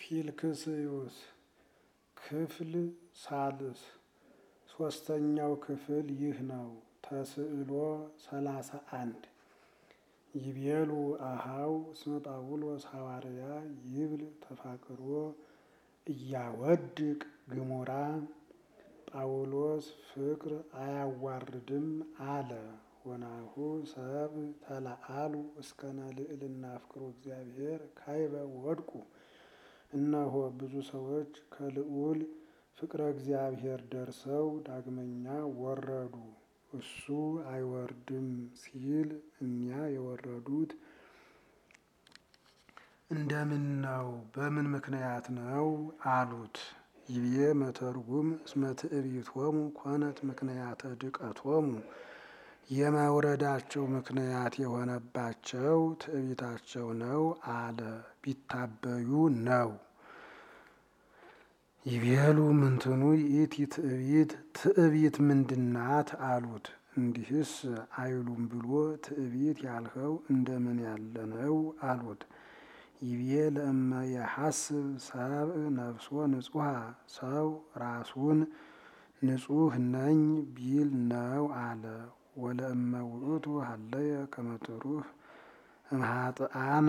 ፊልክስዩስ ክፍል ሳልስ ሶስተኛው ክፍል ይህ ነው። ተስዕሎ ሰላሳ አንድ ይቤሉ አሃው እስመ ጳውሎስ ሐዋርያ ይብል ተፋቅሮ እያወድቅ ግሙራ ጳውሎስ ፍቅር አያዋርድም አለ። ወናሁ ሰብ ተለአሉ እስከነ ልዕልና ፍቅሩ እግዚአብሔር ካይበ ወድቁ። እነሆ ብዙ ሰዎች ከልዑል ፍቅረ እግዚአብሔር ደርሰው ዳግመኛ ወረዱ። እሱ አይወርድም ሲል እኒያ የወረዱት እንደምን ነው? በምን ምክንያት ነው አሉት። ይብዬ መተርጉም እስመ ትዕቢቶሙ ኮነት ምክንያተ ድቀቶሙ የመውረዳቸው ምክንያት የሆነባቸው ትዕቢታቸው ነው አለ። ቢታበዩ ነው። ይቤሉ ምንትኑ ይእቲ ትዕቢት ትዕቢት ምንድናት አሉት። እንዲህስ አይሉም ብሎ ትዕቢት ያልኸው እንደምን ያለ ነው አሉት። ይቤ ለእመ የሐስብ ሰብእ ነፍሶ ንጹሐ ሰው ራሱን ንጹሕ ነኝ ቢል ነው አለ። ወለእመ ውእቱ ሀለየ ከመ ትሩፍ እምኃጥአን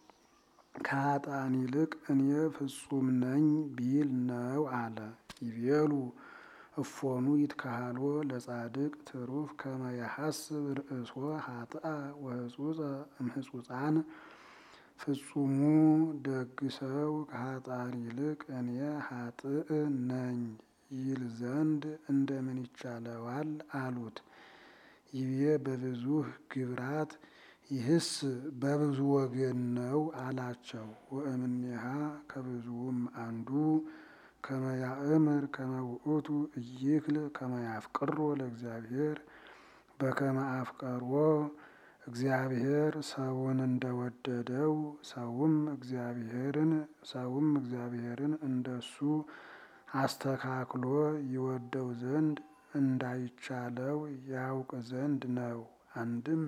ከኃጥአን ይልቅ እኔ ፍጹም ነኝ ቢል ነው አለ። ይቤሉ እፎኑ ይትካሃሎ ለጻድቅ ትሩፍ ከመ የሐስብ ርእሶ ኃጥአ ወህጹጸ እምሕጹጻን ፍጹሙ ደግ ሰው ከኃጥአን ይልቅ እኔ ኃጥእ ነኝ ይል ዘንድ እንደምን ይቻለዋል አሉት። ይቤ በብዙህ ግብራት ይህስ በብዙ ወገን ነው አላቸው። ወእምኔሃ ከብዙውም አንዱ ከመ ያእምር ከመ ውእቱ ኢይክል ከመ ያፍቅሮ ለእግዚአብሔር በከመ አፍቀሮ እግዚአብሔር ሰውን እንደወደደው ሰውም እግዚአብሔርን ሰውም እግዚአብሔርን እንደሱ አስተካክሎ ይወደው ዘንድ እንዳይቻለው ያውቅ ዘንድ ነው። አንድም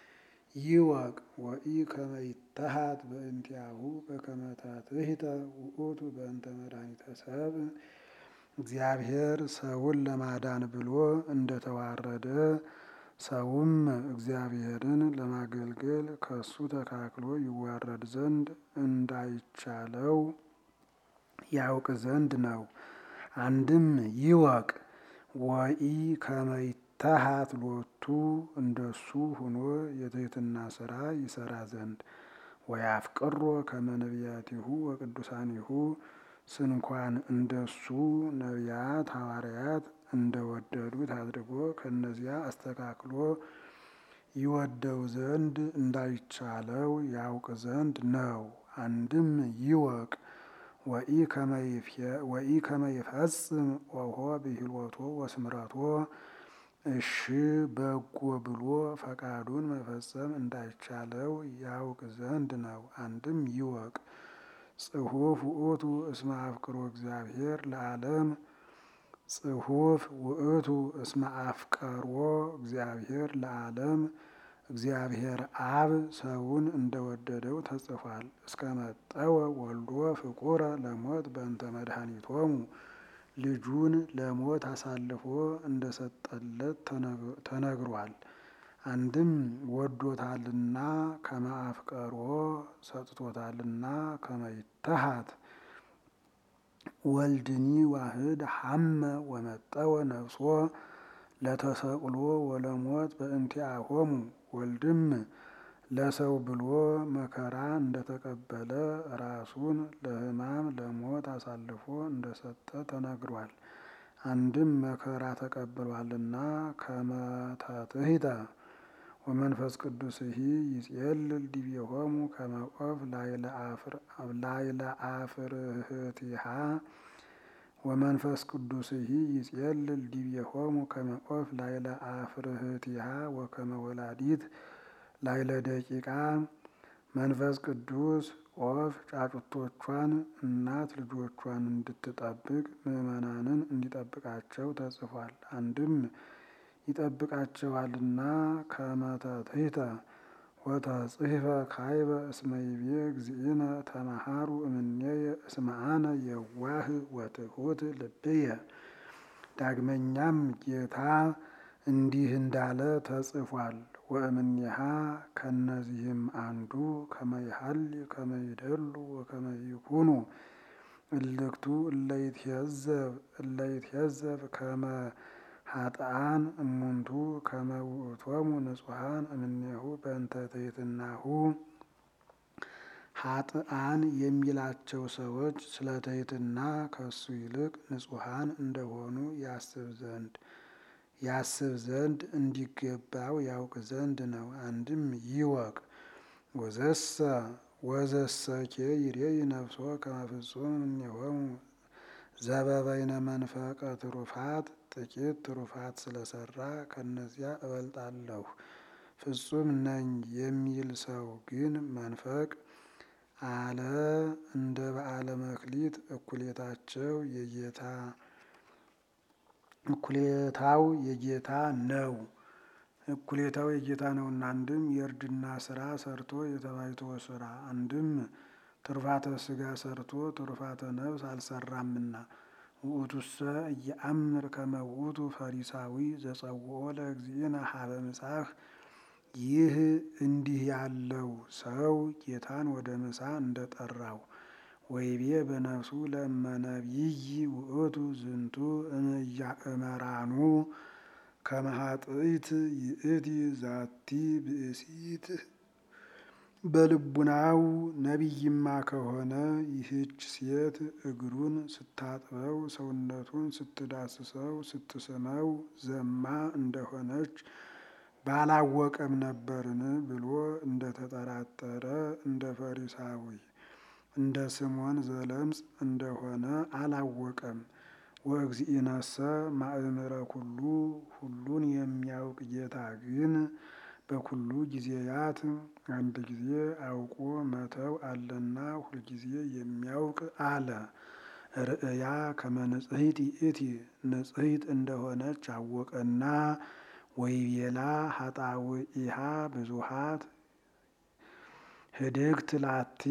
ይወቅ ወኢ ከመ ይተሃት በእንቲአሁ በከመ ታትሕተ ውእቱ በእንተ መድኃኒተ ሰብእ እግዚአብሔር ሰውን ለማዳን ብሎ እንደተዋረደ ሰውም እግዚአብሔርን ለማገልገል ከሱ ተካክሎ ይዋረድ ዘንድ እንዳይቻለው ያውቅ ዘንድ ነው። አንድም ይወቅ ወኢ ከመ ይተሃት ሎቱ እንደሱ ሆኖ የትሕትና ስራ ይሰራ ዘንድ ወያፍቅሮ ከመ ነቢያቲሁ ወቅዱሳኒሁ ስንኳን እንደሱ ነቢያት ሐዋርያት እንደወደዱት አድርጎ ከእነዚያ አስተካክሎ ይወደው ዘንድ እንዳይቻለው ያውቅ ዘንድ ነው። አንድም ይወቅ ወኢ ከመ ይፈጽም ኦሆ ብሂልወቶ ወስምረቶ እሺ በጎ ብሎ ፈቃዱን መፈጸም እንዳይቻለው ያውቅ ዘንድ ነው። አንድም ይወቅ ጽሑፍ ውእቱ እስመ አፍቅሮ እግዚአብሔር ለዓለም ጽሑፍ ውእቱ እስመ አፍቀሮ እግዚአብሔር ለዓለም እግዚአብሔር አብ ሰውን እንደወደደው ተጽፏል። እስከ መጠወ ወልዶ ፍቁረ ለሞት በእንተ መድኃኒቶሙ ልጁን ለሞት አሳልፎ እንደሰጠለት ተነግሯል። አንድም ወዶታልና ከመ አፍቀሮ ሰጥቶታልና ከመ ይተሃት ወልድኒ ዋህድ ሐመ ወመጠወ ነፍሶ ለተሰቅሎ ወለሞት በእንቲአሆሙ ወልድም ለሰው ብሎ መከራ እንደተቀበለ ራሱን ለሕማም ለሞት አሳልፎ እንደሰጠ ተነግሯል። አንድም መከራ ተቀብሏልና ከመ ታትሕተ ወመንፈስ ቅዱስሂ ይጼልል ዲቤሆሙ ከመ ዖፍ ላዕለ አፍርህቲሃ ወመንፈስ ቅዱስሂ ይጼልል ዲቤሆሙ ከመ ዖፍ ላዕለ አፍርህቲሃ ወከመ ወላዲት ላዕለ ደቂቃ መንፈስ ቅዱስ ዖፍ ጫጩቶቿን እናት ልጆቿን እንድትጠብቅ ምዕመናንን እንዲጠብቃቸው ተጽፏል። አንድም ይጠብቃቸዋልና ከመ ታትሕተ ወተጽሕፈ ካይበ እስመ ይቤ እግዚእነ ተመሃሩ እምኔየ እስመ አነ የዋህ ወትሑት ልብየ። ዳግመኛም ጌታ እንዲህ እንዳለ ተጽፏል። ወእምኔሃ ከነዚህም አንዱ ከመ ይሃሊ ከመ ይደሉ ወከመ ይኩኑ እልክቱ እለይትሄዘብ እለይትሄዘብ ከመ ኃጥአን እሙንቱ ከመ ውእቶሙ ንጹሐን እምኔሁ በእንተ ትሕትናሁ። ኃጥአን የሚላቸው ሰዎች ስለ ትሕትና ከሱ ይልቅ ንጹሐን እንደሆኑ ያስብ ዘንድ ያስብ ዘንድ እንዲገባው ያውቅ ዘንድ ነው። አንድም ይወቅ። ወዘሰ ወዘሰኬ ይሬይ ነፍሶ ከመ ፍጹም እምኔሆሙ ዘበበይነ መንፈቀ ትሩፋት ጥቂት ትሩፋት ስለሰራ ከእነዚያ እበልጣለሁ ፍጹም ነኝ የሚል ሰው ግን መንፈቅ አለ እንደ በዓለ መክሊት እኩሌታቸው የጌታ እኩሌታው የጌታ ነው እኩሌታው የጌታ ነውና። አንድም የእርድና ስራ ሰርቶ የተባይቶ ስራ አንድም ትሩፋተ ስጋ ሰርቶ ትሩፋተ ነፍስ አልሰራምና። ውእቱሰ እየአምር ከመ ውእቱ ፈሪሳዊ ዘጸውኦ ለእግዚእነ ሀበ ምጻሕ። ይህ እንዲህ ያለው ሰው ጌታን ወደ ምሳ እንደጠራው ወይቤ በነፍሱ ለእመነቢይ ውእቱ ዝንቱ እምያእመራኑ ከመ ኃጥእት ይእቲ ዛቲ ብእሲት። በልቡናው ነቢይማ ከሆነ ይህች ሴት እግሩን ስታጥበው ሰውነቱን ስትዳስሰው ስትስመው ዘማ እንደሆነች ባላወቀም ነበርን ብሎ እንደተጠራጠረ እንደ ፈሪሳዊ እንደ ስምዖን ዘለምጽ እንደሆነ አላወቀም። ወእግዚእነሰ ማእምረ ኩሉ ሁሉን የሚያውቅ ጌታ ግን በኩሉ ጊዜያት አንድ ጊዜ አውቆ መተው አለና ሁልጊዜ የሚያውቅ አለ። ርእያ ከመ ንጽሕት ይእቲ ንጽሕት እንደሆነች አወቀና ወይቤላ ኃጣውኢሃ ብዙኃት ህድግት ላቲ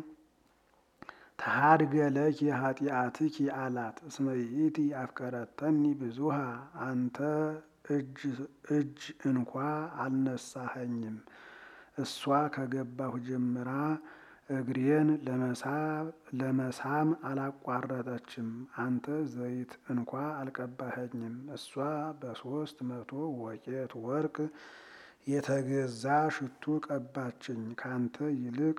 ተሃድገ ለኪ ኃጢአትኪ አላት። እስመ ይእቲ አፍቀረተኒ ብዙሃ አንተ እጅ እንኳ አልነሳኸኝም። እሷ ከገባሁ ጀምራ እግሬን ለመሳም አላቋረጠችም። አንተ ዘይት እንኳ አልቀባኸኝም። እሷ በሶስት መቶ ወቄት ወርቅ የተገዛ ሽቱ ቀባችኝ። ካንተ ይልቅ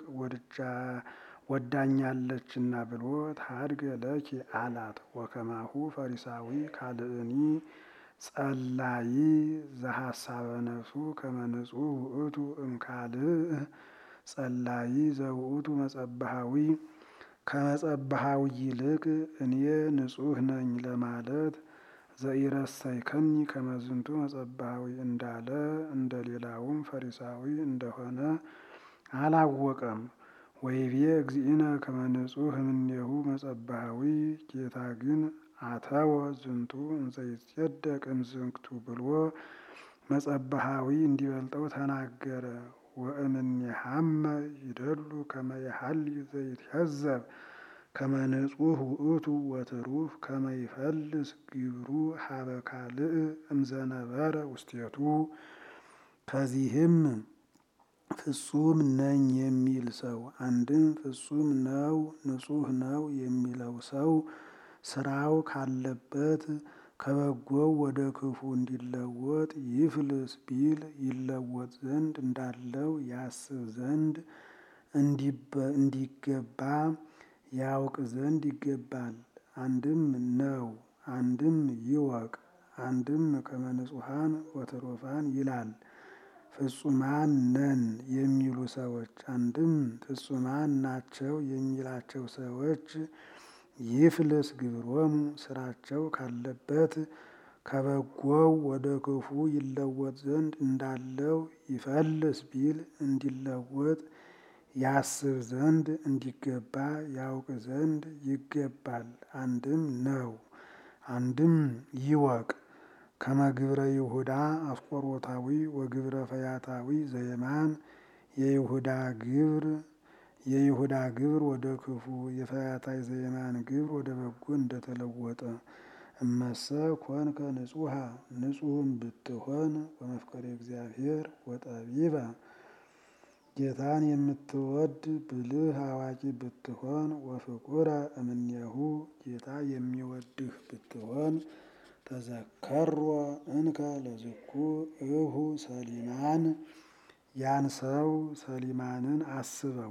ወዳኛለችና ብሎ ታድገ ለኪ አላት። ወከማሁ ፈሪሳዊ ካልእኒ ጸላይ ዘሐሳበ ነፍሱ ከመ ንጹሕ ውእቱ እምካልእ ጸላይ ዘውእቱ መጸባሃዊ ከመጸባሃዊ ይልቅ እኔ ንጹሕ ነኝ ለማለት ዘኢረሰይከኒ ከመ ዝንቱ መጸባሃዊ እንዳለ እንደ ሌላውም ፈሪሳዊ እንደሆነ አላወቀም። ወይቤ እግዚእነ ከመ ንጹሕ እምኔሁ መጸባሃዊ ጌታ ግን አተወ ዝንቱ እንዘ ይጼደቅ እምዝንቱ ብሎ መጸባሃዊ እንዲበልጠው ተናገረ። ወእምኔሃመ ይደሉ ከመ የሐሊ ዘይትሄዘብ ከመ ንጹሕ ውእቱ ወትሩፍ ከመ ይፈልስ ግብሩ ሀበ ካልእ እምዘነበረ ውስቴቱ። ከዚህም ፍጹም ነኝ የሚል ሰው አንድም ፍጹም ነው ንጹሕ ነው የሚለው ሰው ስራው ካለበት ከበጎው ወደ ክፉ እንዲለወጥ ይፍልስ ቢል ይለወጥ ዘንድ እንዳለው ያስብ ዘንድ እንዲገባ ያውቅ ዘንድ ይገባል። አንድም ነው አንድም ይወቅ አንድም ከመ ንጹሐን ወትሩፋን ይላል። ፍጹማን ነን የሚሉ ሰዎች አንድም ፍጹማን ናቸው የሚላቸው ሰዎች ይፍልስ ግብሮሙ ስራቸው ካለበት ከበጎው ወደ ክፉ ይለወጥ ዘንድ እንዳለው ይፈልስ ቢል እንዲለወጥ ያስብ ዘንድ እንዲገባ ያውቅ ዘንድ ይገባል። አንድም ነው አንድም ይወቅ ከመ ግብረ ይሁዳ አስቆሮታዊ ወግብረ ፈያታዊ ዘየማን የይሁዳ ግብር የይሁዳ ግብር ወደ ክፉ የፈያታይ ዘየማን ግብር ወደ በጎ እንደተለወጠ እመሰ ኮንከ ንጹሐ ንጹሕም ብትሆን ወመፍቀሬ እግዚአብሔር ወጠቢባ ጌታን የምትወድ ብልህ አዋቂ ብትሆን ወፍቁረ እምኔሁ ጌታ የሚወድህ ብትሆን ተዘከሮ እንከ ለዝኩ እሁ ሰሊማን ያን ሰው ሰሊማንን አስበው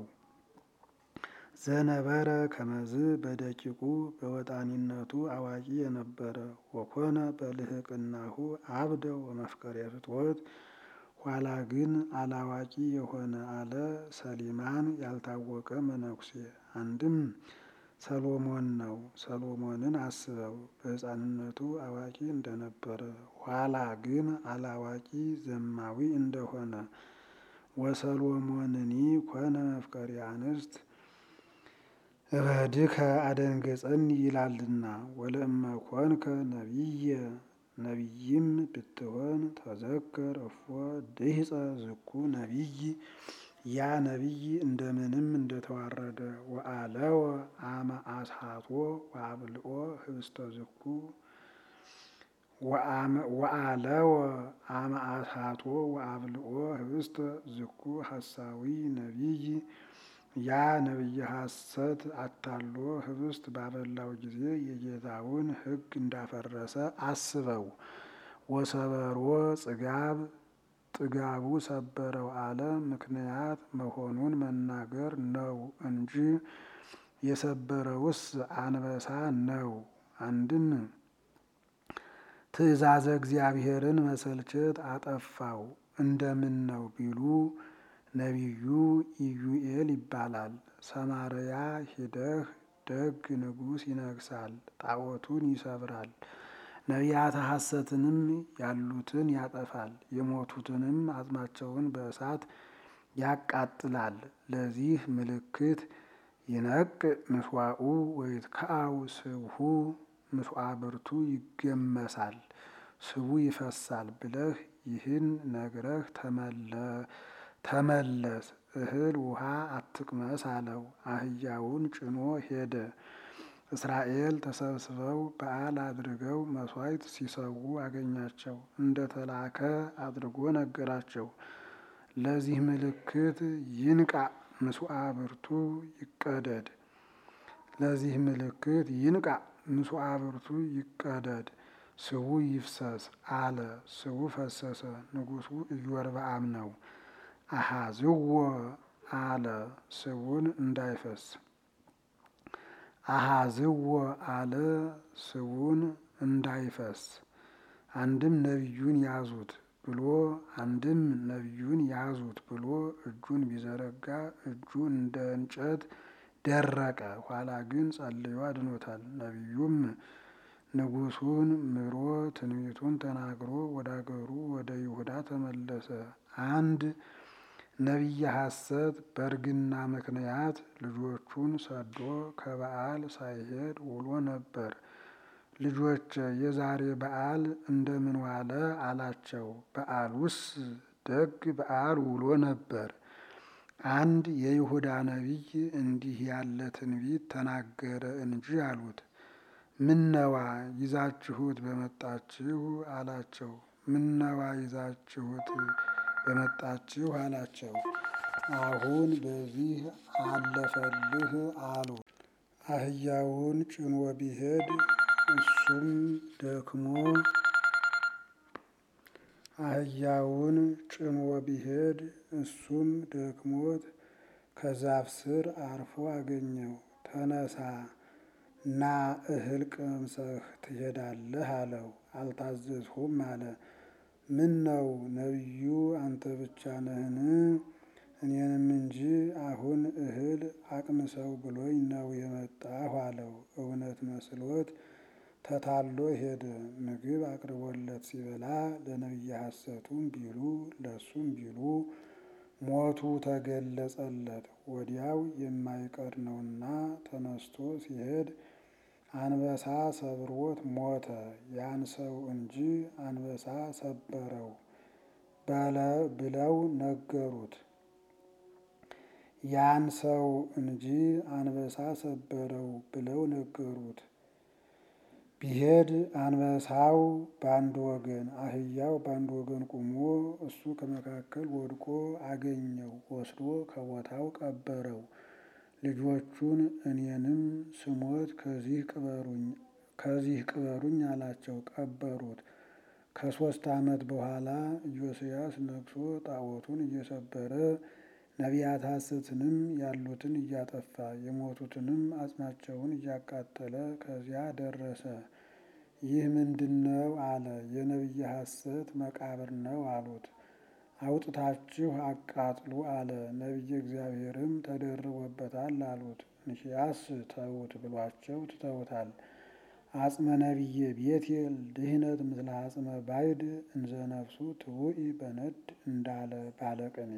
ዘነበረ ከመዝ በደቂቁ በወጣኒነቱ አዋቂ የነበረ ወኮነ በልህቅናሁ አብደ ወመፍቀሬ ፍትወት ኋላ ግን አላዋቂ የሆነ አለ ሰሊማን ያልታወቀ መነኩሴ አንድም ሰሎሞን ነው። ሰሎሞንን አስበው በሕፃንነቱ አዋቂ እንደነበረ ኋላ ግን አላዋቂ ዘማዊ እንደሆነ ወሰሎሞንኒ ኮነ መፍቀሪ አንስት እበድከ አደንገጸኒ ይላልና ወለእመ ኮንከ ነቢየ ነቢይም ብትሆን ተዘከር እፎ ድህፀ ዝኩ ነቢይ ያ ነቢይ እንደምንም እንደተዋረደ ወአለወ አመ አስሓቶ ወአብልኦ ህብስተ ዝኩ ወአለወ አመ አስሓቶ ወአብልኦ ህብስተ ዝኩ ሐሳዊ ነቢይ ያ ነቢየ ሐሰት አታሎ ህብስት ባበላው ጊዜ የጌታውን ሕግ እንዳፈረሰ አስበው። ወሰበሮ ጽጋብ ጥጋቡ ሰበረው አለ ምክንያት መሆኑን መናገር ነው እንጂ የሰበረውስ አንበሳ ነው። አንድም ትእዛዘ እግዚአብሔርን መሰልቸት አጠፋው እንደምን ነው ቢሉ ነቢዩ ኢዩኤል ይባላል። ሰማርያ ሂደህ ደግ ንጉሥ ይነግሳል፣ ጣዖቱን ይሰብራል፣ ነቢያተ ሐሰትንም ያሉትን ያጠፋል፣ የሞቱትንም አጽማቸውን በእሳት ያቃጥላል። ለዚህ ምልክት ይነቅ ምስዋኡ ወይትከአው ስብሁ ምስዋ ብርቱ ይገመሳል፣ ስቡ ይፈሳል ብለህ ይህን ነግረህ ተመለስ እህል ውሃ አትቅመስ አለው። አህያውን ጭኖ ሄደ። እስራኤል ተሰብስበው በዓል አድርገው መሥዋዕት ሲሰዉ አገኛቸው። እንደ ተላከ አድርጎ ነገራቸው። ለዚህ ምልክት ይንቃ ምስዋ ብርቱ ይቀደድ። ለዚህ ምልክት ይንቃ ምስዋ ብርቱ ይቀደድ፣ ስቡ ይፍሰስ አለ። ስቡ ፈሰሰ። ንጉሡ ኢዮርብዓም ነው። አሃዝዎ አለ ስቡን እንዳይፈስ አሃዝዎ አለ ስቡን እንዳይፈስ። አንድም ነቢዩን ያዙት ብሎ አንድም ነቢዩን ያዙት ብሎ እጁን ቢዘረጋ እጁ እንደ እንጨት ደረቀ። ኋላ ግን ጸልዮ አድኖታል። ነቢዩም ንጉሡን ምሮ ትንቢቱን ተናግሮ ወደ አገሩ ወደ ይሁዳ ተመለሰ። አንድ ነቢየ ሐሰት በእርግና ምክንያት ልጆቹን ሰዶ ከበዓል ሳይሄድ ውሎ ነበር። ልጆች የዛሬ በዓል እንደምን ዋለ አላቸው። በዓሉስ ደግ በዓል ውሎ ነበር። አንድ የይሁዳ ነቢይ እንዲህ ያለ ትንቢት ተናገረ እንጂ አሉት። ምነዋ ይዛችሁት በመጣችሁ አላቸው። ምነዋ ይዛችሁት በመጣችሁ አላቸው። አሁን በዚህ አለፈልህ አሉ። አህያውን ጭኖ ቢሄድ እሱም ደክሞ አህያውን ጭኖ ቢሄድ እሱም ደክሞት ከዛፍ ስር አርፎ አገኘው። ተነሳ ና እህል ቀምሰህ ትሄዳለህ አለው። አልታዘዝሁም አለ። ምን ነው ነቢዩ አንተ ብቻ ነህን? እኔንም እንጂ አሁን እህል አቅምሰው ብሎኝ ነው የመጣሁ አለው። እውነት መስሎት ተታሎ ሄደ። ምግብ አቅርቦለት ሲበላ ለነቢየ ሐሰቱም ቢሉ ለሱም ቢሉ ሞቱ ተገለጸለት። ወዲያው የማይቀር ነውና ተነስቶ ሲሄድ አንበሳ ሰብሮት ሞተ። ያን ሰው እንጂ አንበሳ ሰበረው ብለው ነገሩት። ያን ሰው እንጂ አንበሳ ሰበረው ብለው ነገሩት። ቢሄድ አንበሳው በአንድ ወገን አህያው በአንድ ወገን ቆሞ እሱ ከመካከል ወድቆ አገኘው። ወስዶ ከቦታው ቀበረው። ልጆቹን እኔንም ስሞት ከዚህ ቅበሩኝ ከዚህ ቅበሩኝ አላቸው። ቀበሩት። ከሶስት ዓመት በኋላ ኢዮስያስ ነግሶ ጣዖቱን እየሰበረ ነቢያት ሐሰትንም ያሉትን እያጠፋ የሞቱትንም አጽማቸውን እያቃጠለ ከዚያ ደረሰ። ይህ ምንድነው? አለ። የነቢየ ሐሰት መቃብር ነው አሉት። አውጥታችሁ አቃጥሉ አለ። ነቢየ እግዚአብሔርም ተደርቦበታል አሉት። እንኪያስ ተዉት ብሏቸው ትተውታል። አጽመ ነቢየ ቤቴል ድህነት ምስለ አጽመ ባይድ እንዘ ነፍሱ ትውኢ በነድ እንዳለ ባለቅኔ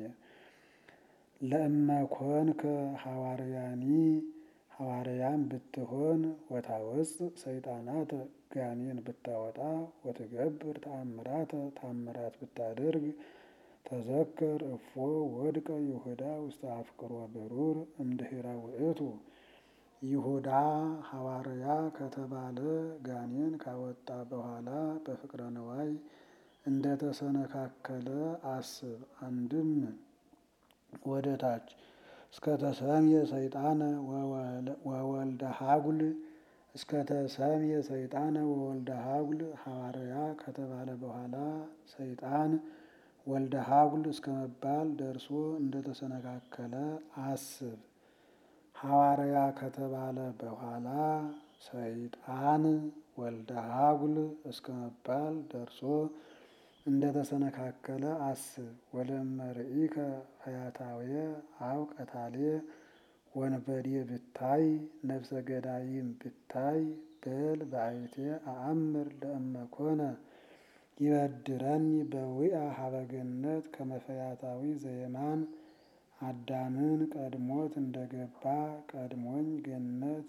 ለእመ ኮንከ ሐዋርያኒ ሐዋርያም ብትሆን ወታወፅእ ሰይጣናተ ጋኔን ብታወጣ ወትገብር ተአምራተ ታምራት ብታደርግ ተዘከር እፎ ወድቀ ይሁዳ ውስተ አፍቅሮ ብሩር እምድኅረ ውእቱ ይሁዳ ሐዋርያ ከተባለ ጋኔን ካወጣ በኋላ በፍቅረ ነዋይ እንደተሰነካከለ አስብ። አንድም ወደ ታች እስከ ተሰምየ ሰይጣነ ወወልደ ሀጉል እስከ ተሰምየ ሰይጣነ ወወልደ ሀጉል ሐዋርያ ከተባለ በኋላ ሰይጣን ወልደ ሀጉል እስከ መባል ደርሶ እንደተሰነካከለ አስብ። ሐዋርያ ከተባለ በኋላ ሰይጣን ወልደ ሀጉል እስከ መባል ደርሶ እንደተሰነካከለ አስብ። ወለመርኢከ ፈያታውየ አው ቀታሌ ወንበዴ ብታይ ነፍሰ ገዳይም ብታይ በል በአይቴ አአምር ለእመኮነ ይበድረኒ በዊአ ሀበገነት ከመፈያታዊ ዘየማን አዳምን ቀድሞት እንደገባ ቀድሞኝ ገነት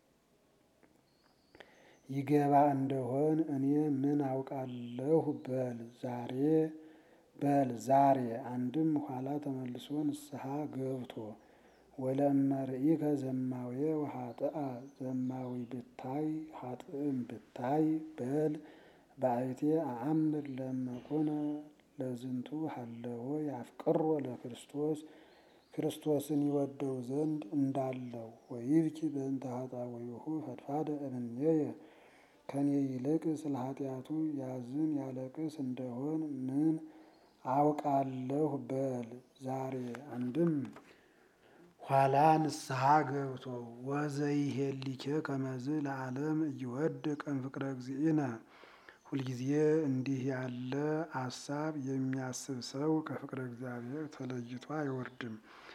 ይገባ እንደሆን እኔ ምን አውቃለሁ በል ዛሬ በል ዛሬ አንድም ኋላ ተመልሶ ንስሐ ገብቶ ወለመርኢከ ዘማዊ ወኃጥአ ዘማዊ ብታይ ኃጥእም ብታይ በል በአይቴ አአምር ለመኮነ ለዝንቱ ሀለዎ ያፍቅሮ ለክርስቶስ ክርስቶስን ይወደው ዘንድ እንዳለው ወይብኪ በእንተ ኃጣውኢሁ ፈድፋደ እምኔየ ከኔ ይልቅ ስለ ኃጢአቱ ያዝን ያለቅስ እንደሆን ምን አውቃለሁ በል ዛሬ አንድም ኋላ ንስሐ ገብቶ ወዘይሄሊኬ ከመዝ ለዓለም እይወድቅ እምፍቅረ እግዚእነ ሁልጊዜ እንዲህ ያለ አሳብ የሚያስብ ሰው ከፍቅረ እግዚአብሔር ተለይቶ አይወርድም።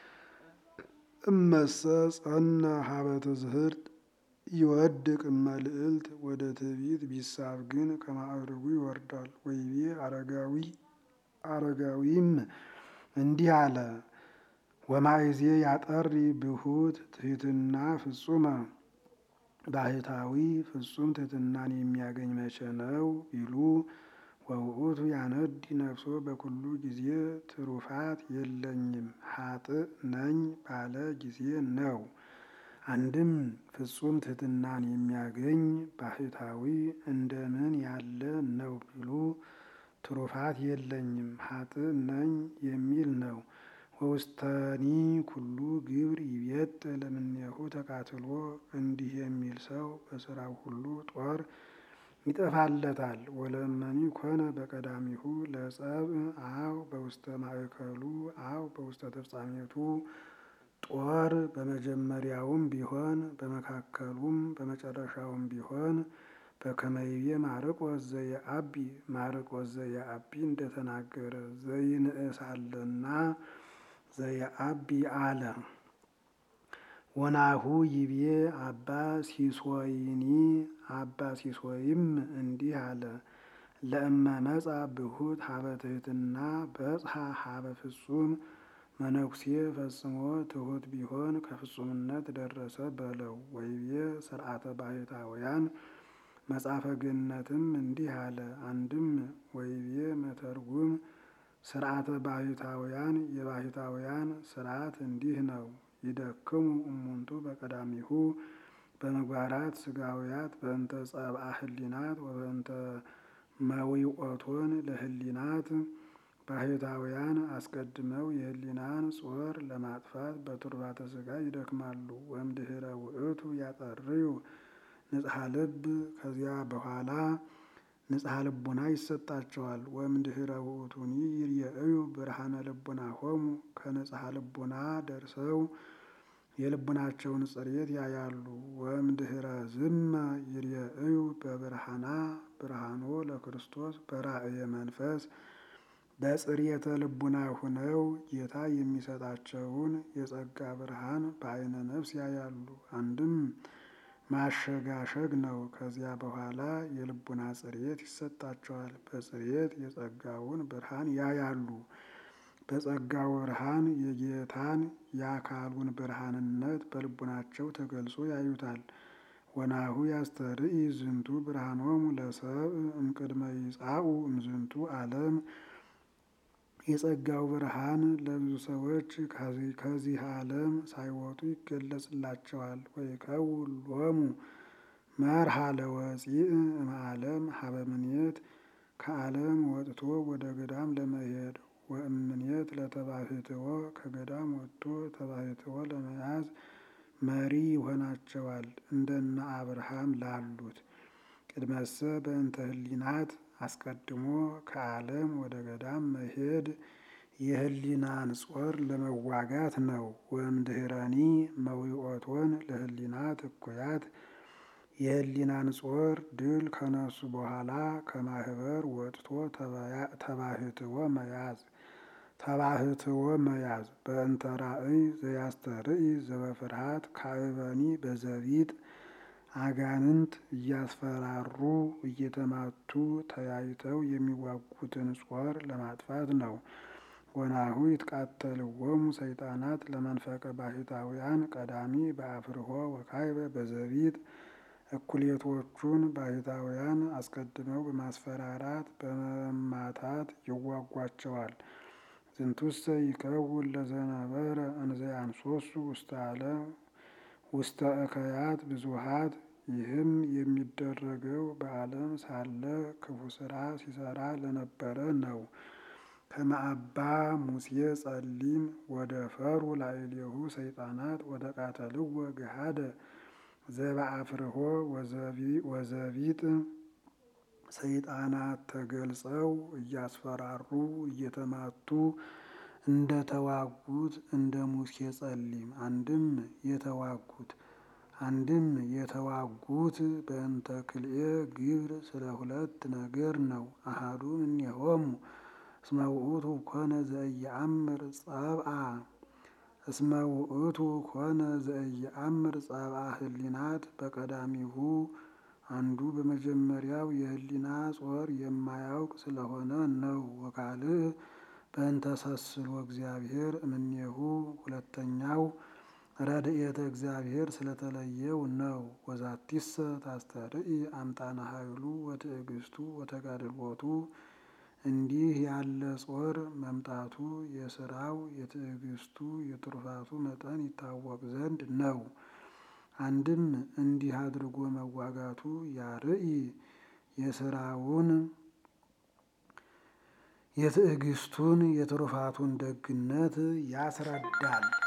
እመሰ ጸነ ሀበ ትዝህርት ይወድቅ እመልዕልት ወደ ትዕቢት ቢሳብ ግን ከማዕርጉ ይወርዳል። ወይቤ አረጋዊ አረጋዊም እንዲህ አለ። ወማይዜ ያጠሪ ብሁት ትሕትና ፍጹመ ባህታዊ ፍጹም ትሕትናን የሚያገኝ መቼ ነው ቢሉ ወውእቱ ያነዲ ነፍሶ በኩሉ ጊዜ ትሩፋት የለኝም ኃጥእ ነኝ ባለ ጊዜ ነው። አንድም ፍጹም ትሕትናን የሚያገኝ ባህታዊ እንደምን ያለ ነው ቢሉ ትሩፋት የለኝም ኃጥእ ነኝ የሚል ነው። ወውስተኒ ኩሉ ግብር ይቤጥ ለምኔሁ ተቃትሎ እንዲህ የሚል ሰው በስራው ሁሉ ጦር ይጠፋለታል። ወለመኒ ኮነ በቀዳሚሁ ለጸብ አው በውስተ ማእከሉ አው በውስተ ተፍጻሜቱ ጦር በመጀመሪያውም ቢሆን በመካከሉም በመጨረሻውም ቢሆን በከመይቤ ማርቆስ ዘየአቢ ማርቆስ ዘየአቢ እንደተናገረ ዘይንእሳለና ዘየአቢ አለ። ወናሁ ይቤ አባ ሲሶይኒ አባ ሲሶይም እንዲህ አለ። ለእመ መጻ ብሁት ሀበ ትሕትና በጽሐ ሀበ ፍጹም መነኩሴ ፈጽሞ ትሑት ቢሆን ከፍጹምነት ደረሰ በለው። ወይቤ ስርዓተ ባህታውያን መጽሐፈ ገነትም እንዲህ አለ። አንድም ወይቤ መተርጉም ስርዓተ ባሕታውያን የባሕታውያን ስርዓት እንዲህ ነው። ይደክሙ እሙንቱ በቀዳሚሁ በምግባራት ስጋውያት በእንተ ጸብአ ህሊናት ወበእንተ መዊቆቶን ለህሊናት ባሕታውያን አስቀድመው የህሊናን ጾር ለማጥፋት በቱርባተ ስጋ ይደክማሉ። ወእምድኅረ ውእቱ ያጠርዩ ንጽሐ ልብ ከዚያ በኋላ ንጽሐ ልቡና ይሰጣቸዋል። ወእምድኅረ ውእቱኒ ይርየእዩ ብርሃነ ልቡናሆሙ ከንጽሐ ልቡና ደርሰው የልቡናቸውን ጽሬት ያያሉ። ወእምድኅረ ዝመ ይርየእዩ በብርሃና ብርሃኖ ለክርስቶስ በራእየ መንፈስ በጽሬተ ልቡና ሁነው ጌታ የሚሰጣቸውን የጸጋ ብርሃን በዓይነ ነፍስ ያያሉ። አንድም ማሸጋሸግ ነው። ከዚያ በኋላ የልቡና ጽሬት ይሰጣቸዋል። በጽሬት የጸጋውን ብርሃን ያያሉ። በጸጋው ብርሃን የጌታን የአካሉን ብርሃንነት በልቡናቸው ተገልጾ ያዩታል። ወናሁ ያስተርኢ ዝንቱ ብርሃኖሙ ለሰብእ እምቅድመ ይጻኡ እምዝንቱ ዓለም የጸጋው ብርሃን ለብዙ ሰዎች ከዚህ ዓለም ሳይወጡ ይገለጽላቸዋል። ወይከውን ሎሙ መርሃ ለወፂእ እምዓለም ሀበ ምኔት ከዓለም ወጥቶ ወደ ገዳም ለመሄድ ወእምኔት ለተባሕትዎ ከገዳም ወጥቶ ተባሕትዎ ለመያዝ መሪ ይሆናቸዋል። እንደነ አብርሃም ላሉት ቅድመሰ በእንተ ህሊናት አስቀድሞ ከዓለም ወደ ገዳም መሄድ የህሊናን ጾር ለመዋጋት ነው። ወእምድኅረኒ መዊኦቶን ለህሊናት እኩያት የህሊናን ጾር ድል ከነሱ በኋላ ከማህበር ወጥቶ ተባሕትዎ መያዝ ተባሕትዎ መያዝ በእንተ ራእይ ዘያስተርኢ ዘበፍርሃት ካዕበኒ በዘቢጥ አጋንንት እያስፈራሩ እየተማቱ ተያይተው የሚዋጉትን ጾር ለማጥፋት ነው። ወናሁ ይትቃተልዎሙ ሰይጣናት ለመንፈቀ ባሕታውያን ቀዳሚ በአፍርሆ ወካዕበ በዘቢጥ እኩሌቶቹን ባሕታውያን አስቀድመው በማስፈራራት በመማታት ይዋጓቸዋል። ዝንቱሰ ይከውን ለዘነበረ እንዘ ያንሶሱ ውስተ ዓለም ውስተ እከያት ብዙሃት ይህም የሚደረገው በዓለም ሳለ ክፉ ስራ ሲሰራ ለነበረ ነው። ከመ አባ ሙሴ ጸሊም ወደ ፈሩ ላዕሌሁ ሰይጣናት ወደ ቃተልዎ ገሃደ ዘበአፍርሆ ወዘቢጥ ሰይጣናት ተገልጸው እያስፈራሩ እየተማቱ እንደተዋጉት እንደ ሙሴ ጸሊም አንድም የተዋጉት አንድም የተዋጉት በእንተ ክልኤ ግብር ስለ ሁለት ነገር ነው። አሐዱ እምኔሆሙ እስመ ውእቱ ኮነ ዘኢየአምር ጸብአ እስመ ውእቱ ኮነ ዘኢየአምር ጸብአ ህሊናት በቀዳሚሁ አንዱ በመጀመሪያው የህሊና ጾር የማያውቅ ስለሆነ ነው። ወካልእ በእንተ ሰስሎ እግዚአብሔር እምኔሁ ሁለተኛው ረድኤተ እግዚአብሔር ስለተለየው ነው። ወዛቲሰ ታስተርኢ አምጣነ ኃይሉ ወትዕግስቱ ወተጋድሎቱ እንዲህ ያለ ጾር መምጣቱ የስራው የትዕግስቱ የትሩፋቱ መጠን ይታወቅ ዘንድ ነው። አንድም እንዲህ አድርጎ መዋጋቱ ያርኢ የስራውን የትዕግስቱን የትሩፋቱን ደግነት ያስረዳል።